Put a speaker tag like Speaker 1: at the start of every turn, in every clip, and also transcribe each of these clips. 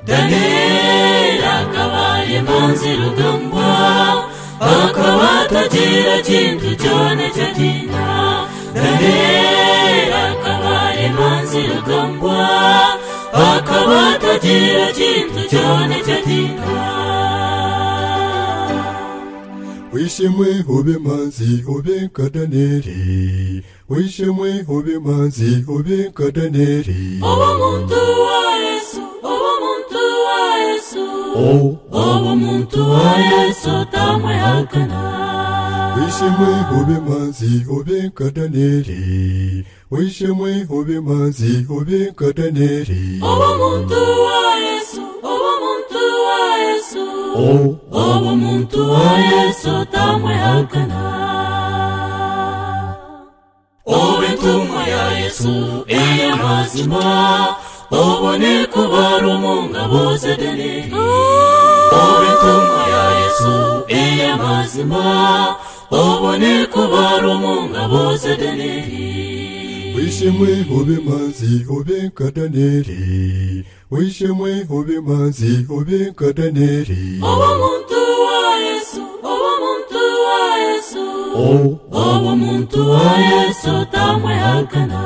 Speaker 1: daniyeli akabaye imanzi rugambwa akaba atagira kintu cyone cyo kinda daniyeli akabaye imanzi rugambwa akaba atagira kintu cyone cyo kinda
Speaker 2: wishimwe ube manzi ube nka daniyeli wishimwe ube manzi ube nka daniyeli
Speaker 1: ubumuntu wa yesu ubumuntu wa yesu ubumuntu wa yesu tamwihakana
Speaker 2: wishimwe ube manzi ube nka daniyeli wishimwe ube manzi ube nka daniyeli
Speaker 1: ubumuntu wa yesu ubumuntu wa yesu ubumuntu wa yesu tamwihakana ubutumwa ya yesu iyo mazima ubone kubara umunga bose deneri ubutumwa ya yesu iyo mazima ubone kubara umunga bose deneri
Speaker 2: wishimwe ube manzi ube nka daniyeli wishimwe ube manzi ube nka daniyeli
Speaker 1: ubumuntu wa yesu ubumuntu wa yesu ubumuntu wa yesu tamwihakana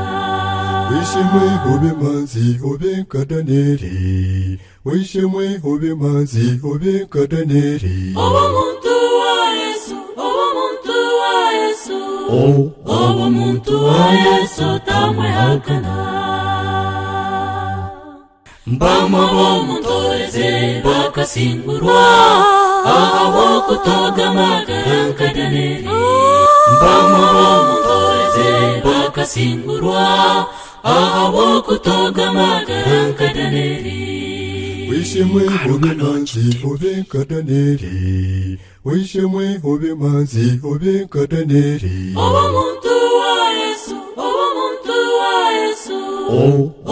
Speaker 2: wishimwe ube manzi ube nka daniyeli wishimwe ube manzi ube nka daniyeli
Speaker 1: ubumuntu wa yesu ubumuntu wa yesu ubumuntu wa yesu tamwihakana mbamo bomutoreze bakasingurwa aho kutogama karankadaneri mbamo bomutoreze bakasingurwa aho kutogama karankadaneri
Speaker 2: wishimwe ube manzi ube nka daniyeli wishimwe ube manzi ube nka daniyeli
Speaker 1: ubumuntu wa yesu ubumuntu wa yesu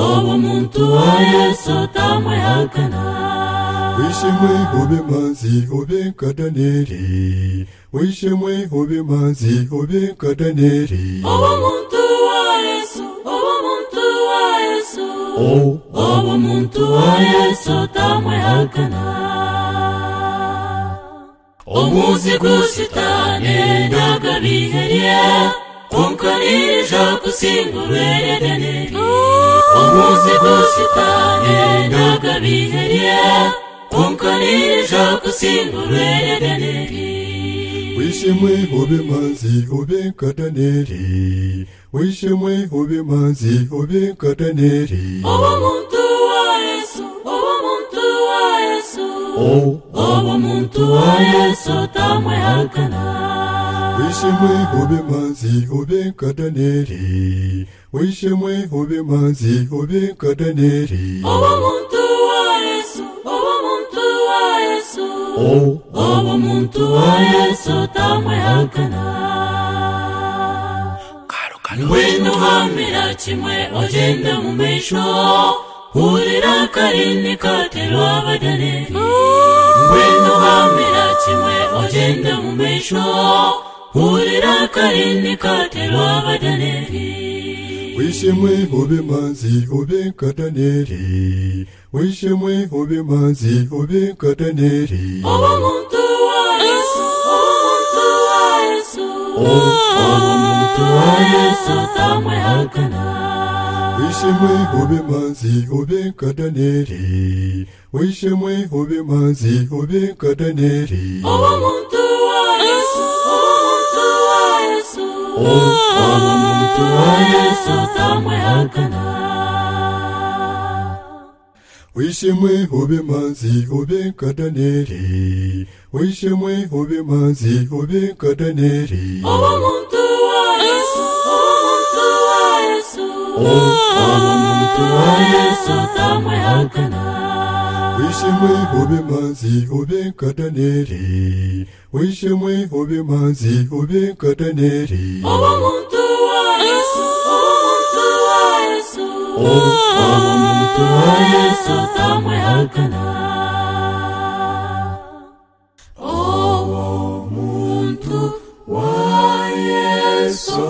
Speaker 1: ubumuntu wa yesu tamwihakana
Speaker 2: wishimwe ube manzi ube nka daniyeli wishimwe ube manzi ube nka daniyeli
Speaker 1: ubumuntu wa yesu ubumuntu wa yesu ubumuntu wa yesu tamwihakana umuzi gusitane ndagabiheriye kunkanirija kusingurere daneri umuzi gusitane ndagabiheriye kunkanirija kusingurere daneri
Speaker 2: wishimwe ube manzi ube nka daniyeli wishimwe ube manzi ube nka daniyeli
Speaker 1: ubumuntu wa yesu ubumuntu wa yesu ubumuntu wa yesu tamwihakana
Speaker 2: wishimwe ube manzi ube nka daniyeli wishimwe ube manzi ube nka daniyeli
Speaker 1: ubumuntu wa yesu ubumuntu wa yesu ubumuntu wa yesu tamwihakana ngwino hamira kimwe ugenda mu misho hurira karini katerwa abadaneri ngwino hamira kimwe ugenda mu misho hurira karini katerwa abadaneri
Speaker 2: wishimwe ube manzi ube nka daniyeli wishimwe ube manzi ube nka daniyeli
Speaker 1: ubumuntu wa yesu ubumuntu wa yesu ubumuntu wa yesu tamwihakana
Speaker 2: wishimwe ube manzi ube nka daniyeli wishimwe ube manzi ube nka daniyeli
Speaker 1: ubumuntu wa yesu ubumuntu wa yesu ubumuntu wa yesu tamwihakana
Speaker 2: wishimwe ube manzi ube nka daniyeli wishimwe ube manzi ube nka daniyeli
Speaker 1: ubumuntu wa yesu ubumuntu wa yesu ubumuntu wa yesu tamwihakana
Speaker 2: wishimwe ube manzi ube nka daniyeli wishimwe ube manzi ube nka daniyeli
Speaker 1: ubumuntu wa yesu ubumuntu wa yesu ubumuntu wa yesu tamwihakana ubumuntu wa yesu